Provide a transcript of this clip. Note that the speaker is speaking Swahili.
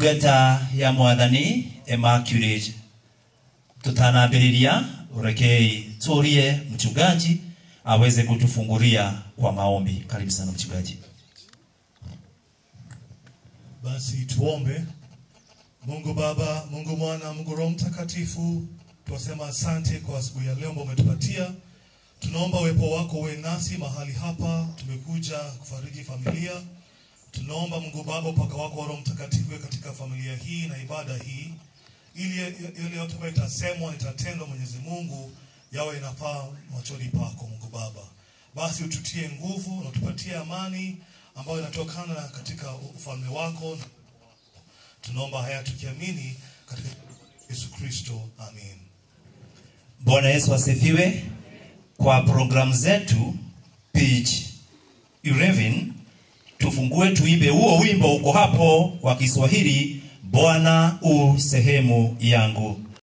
ndungata ya mwathani Immaculate tutanambĩrĩria rekei turie mchungaji aweze kutufungulia kwa maombi karibu sana mchungaji Basi tuombe. Mungu Baba, Mungu Mwana, Mungu Roho Mtakatifu, twasema asante kwa asubuhi ya leo ambayo umetupatia. Tunaomba uwepo wako uwe nasi mahali hapa, tumekuja kufariji familia. Tunaomba Mungu Baba, upaka wako wa Roho Mtakatifu uwe katika familia hii na ibada hii, ili yale yote ambayo itasemwa itatendwa, Mwenyezi Mungu, yawe inafaa machoni pako, Mungu Baba. Basi ututie nguvu na utupatie amani ambayo inatokana na katika ufalme wako. Tunaomba haya tukiamini katika Yesu Kristo, amen. bwana yesu asifiwe kwa programu zetu page 11 tufungue tuimbe huo wimbo uko hapo wa kiswahili bwana u sehemu yangu